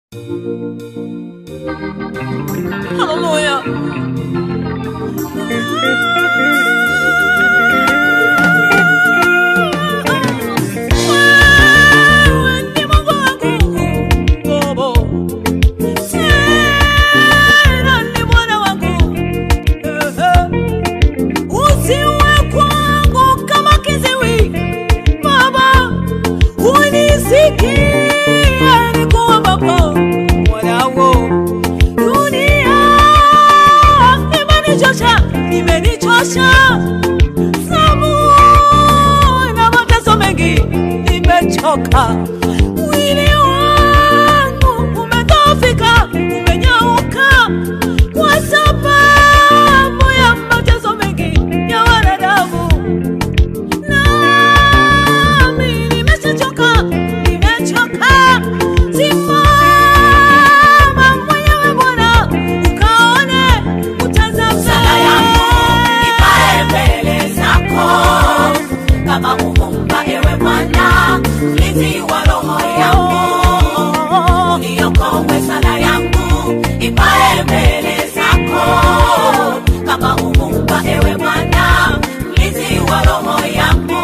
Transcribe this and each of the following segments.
Hallelujah. Wewe ni Mungu wangu, Baba. Tena ni Bwana wangu. Eh, eh. Usiwe kwangu kama kiziwi, Baba. Unisikie nikuombapo, mwanangu. Dunia imenichosha, imenichosha. Sabu na mateso mengi, nimechoka. Mwili wangu umedhoofika, umenyauka kwa sababu ya mateso mengi ya wanadamu. Nami nimeshachoka, nimechoka. Simama mwenyewe Bwana, ukaone, utazame. Sala yangu ipae mbele zako kama uvumba, ewe Bwana, mlinzi wa roho yangu, uniokoe. Sala yangu ipae mbele zako kama uvumba, ewe Bwana, mlinzi wa roho yangu,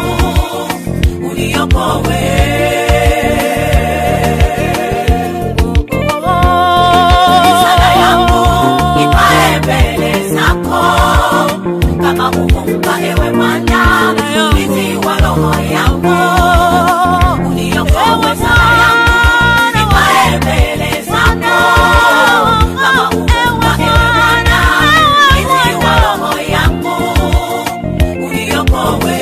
uniokoe. Sala yangu ipae mbele zako kama uvumba, ewe Bwana, mlinzi wa roho yangu, uniokoe. Sala yangu ipae mbele zako kama uvumba, ewe Bwana, mlinzi wa roho yangu, uniokoe.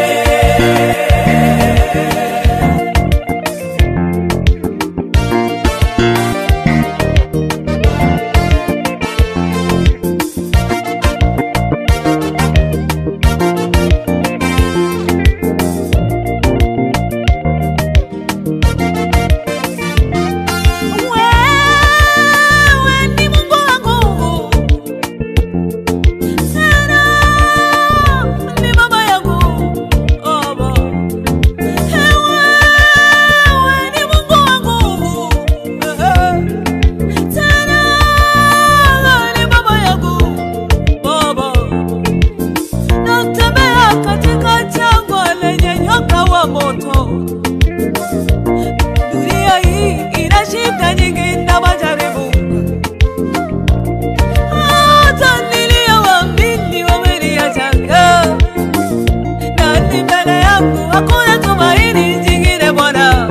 Wewe ni Mungu wangu, tena ni baba yangu, Baba. Wewe ni Mungu wangu, tena ni baba yangu, Baba. Natembea katika jangwa lenye nyoka wa moto. Dunia hii ina shida nyingi na majaribu. Hata niliyowaamini wameniacha. Na ni mbele yangu hakuna tumaini jingine Bwana.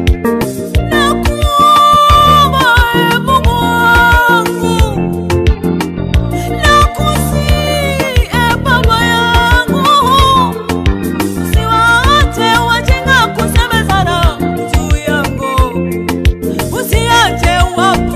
Nakuomba ee Mungu wangu. Nakusihi ee Baba yangu. Usiwaache wajinga kusemezana juu yangu, usiache wapo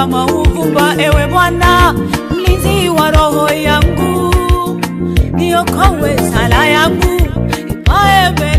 kama uvumba, ewe Bwana, mlinzi wa roho yangu, niokoe sala yangu ipae mbele